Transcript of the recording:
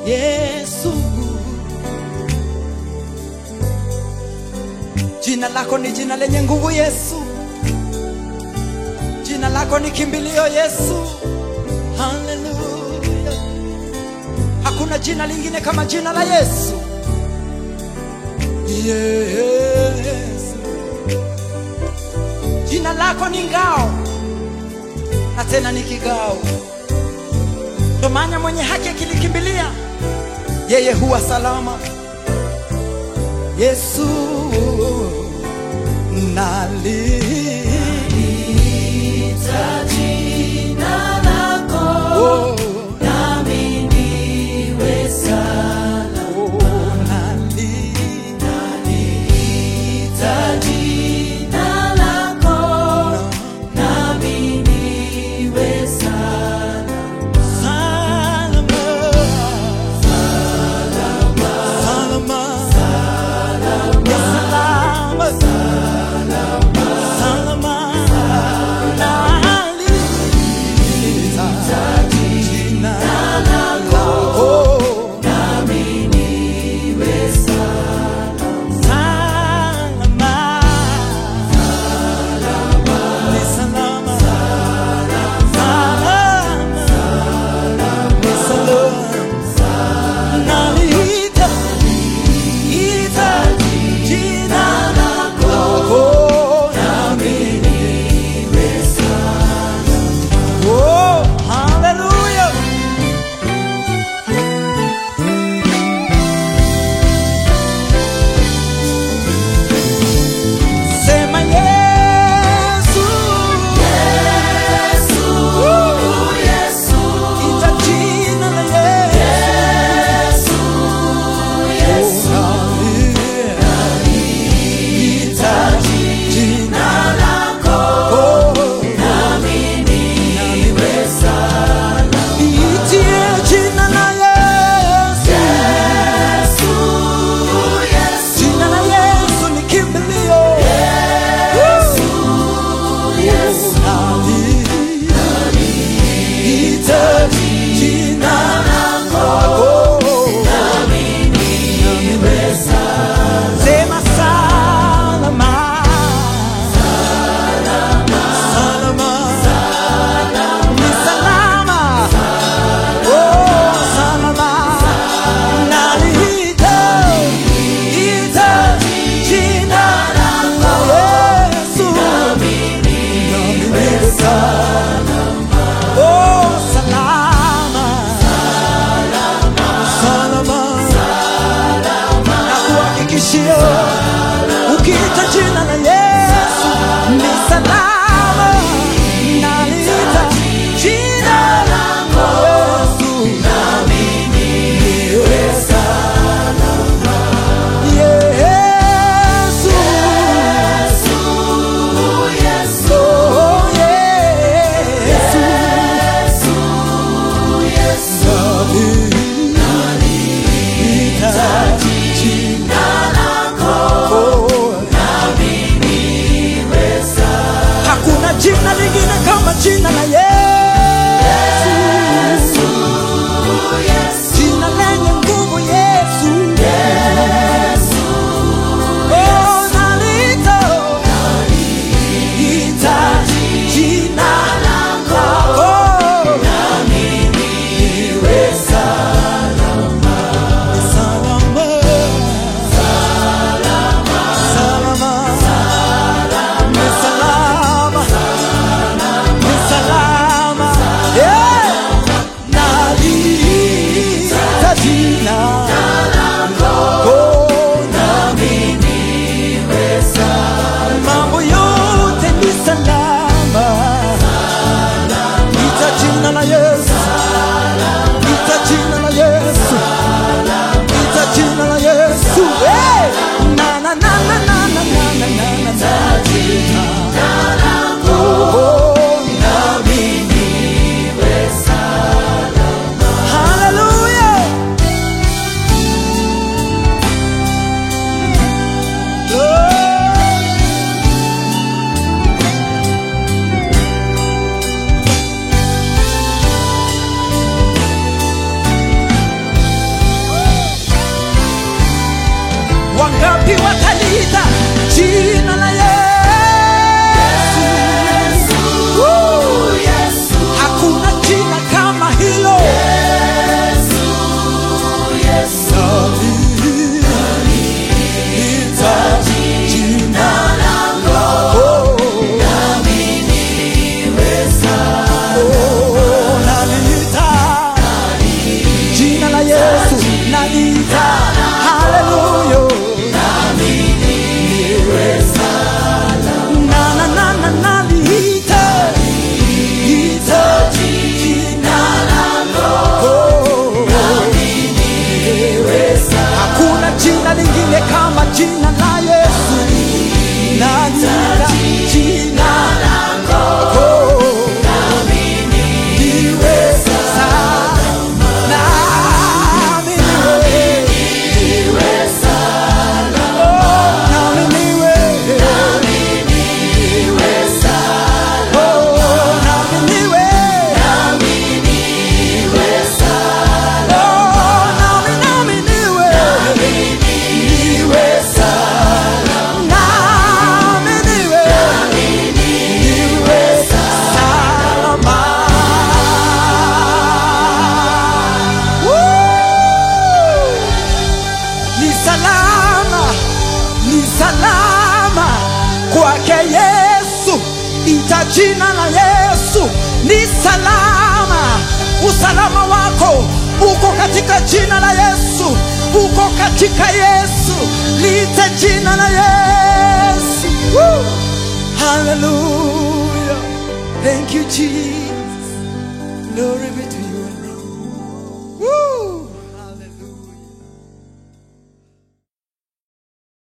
Yesu. Jina lako ni jina lenye nguvu Yesu. Jina lako ni kimbilio Yesu. Haleluya. Hakuna jina lingine kama jina la Yesu. Yesu. Jina lako ni ngao na tena ni kigao. Ndo maana mwenye haki akilikimbilia yeye huwa salama. Yesu naliita Jina lako oh, nami niwe salama. oh, naliita Ita jina lako nami niwe salama. salama. Salama. Ya salama. Salama. Naliita jina lako. Nami niwe salama. Salama. Ni salama. Salama. Ni salama. Naliita, ita jina lako. Nami niwe salama. Oh, hallelujah. Sema Yesu. Yesu, Yesu, Ita jina la Yesu. Yesu, Ita jina lako Oh, nami niwe salama. itie jina la Yesu. Yesu, Yesu, Jina la Yesu ni kimbilio. Yesu, Yesu, Ita jina lako. nami niwe salama. Sema salama. Salama. Ni salama. Oh, salama. Naliita, ita jina lako Yesu. Nami niwe salama. Oh, salama. Salama. Nakuhakikishia ukiita jina la Yesu ni salama. Naliita jina lako Yesu, nami niwe salama. Yesu, Yesu, oh Yesu, Yesu, naliita jina lako lako nami niwe salama. Hallelujah. Na, na, na, na, na, liite. Liite jina lako. Hakuna jina lingine kama jina la Yesu. Na jina, jina lako. Liwe salama. Nami niwe. Oh, nami niwe. Oh, nami niwe. Oh, nami, nami niwe. Niwe salama. Nami niwe. Niwe salama. Woo! Ni salama, ni salama kwake Yesu, ita jina la Yesu ni salama. Usalama wako uko katika jina la Yesu, uko katika Yesu, lite jina la Yesu. Woo! Hallelujah. Thank you Jesus. Glory be to